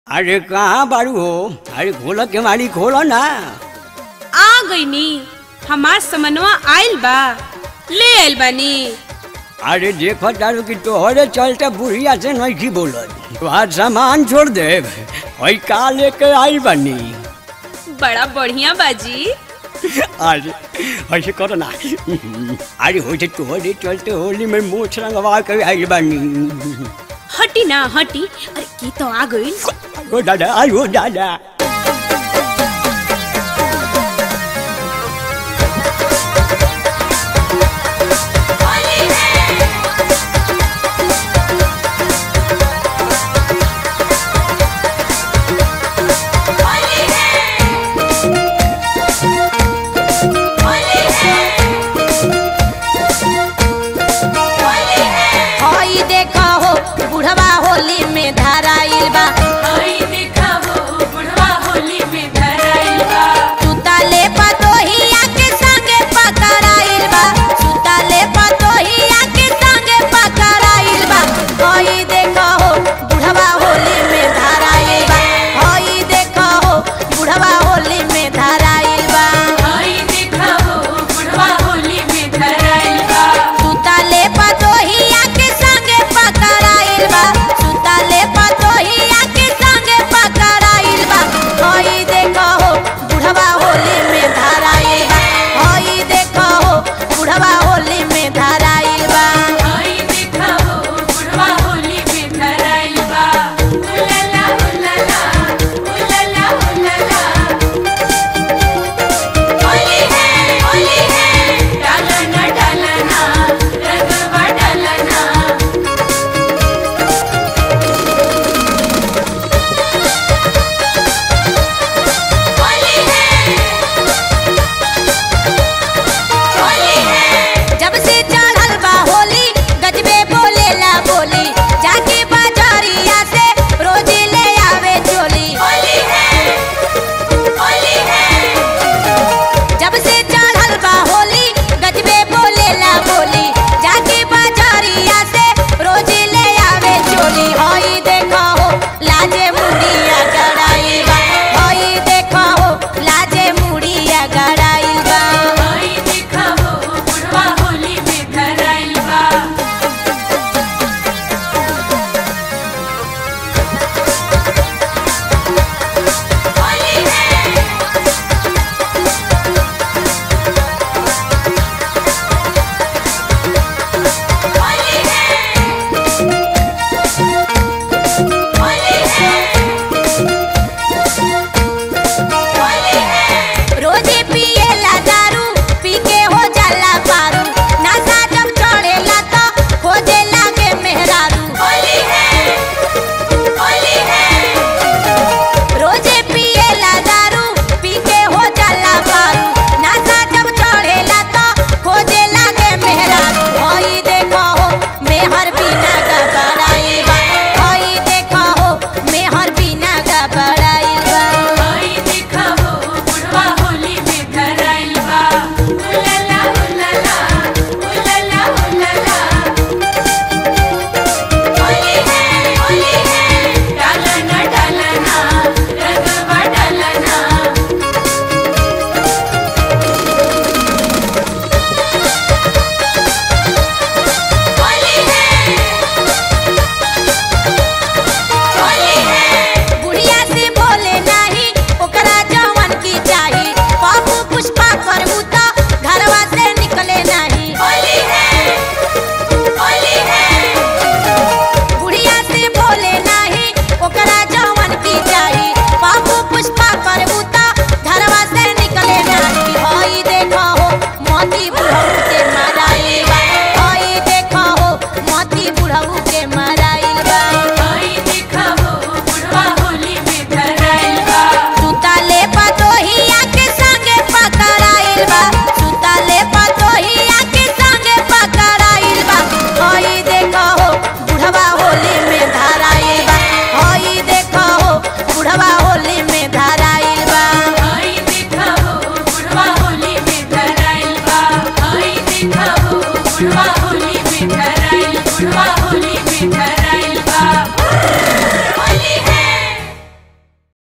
अरे कहाँ बारू हो अरे खोलो के मारी खोलो ना आ गईनी हमार समनवा आइल बा ले आइल बानी अरे देखो तारू की तोहरे चलते बुढ़िया से नहीं की बोलत आज सामान छोड़ दे वही का लेके आई बनी बड़ा बढ़िया बाजी अरे ऐसे करो ना अरे हो जे तोहरे चलते होली में मोछ रंगवा के आई बनी हटी ना हटी अरे की तो आ गई ओ दादा आयो दादा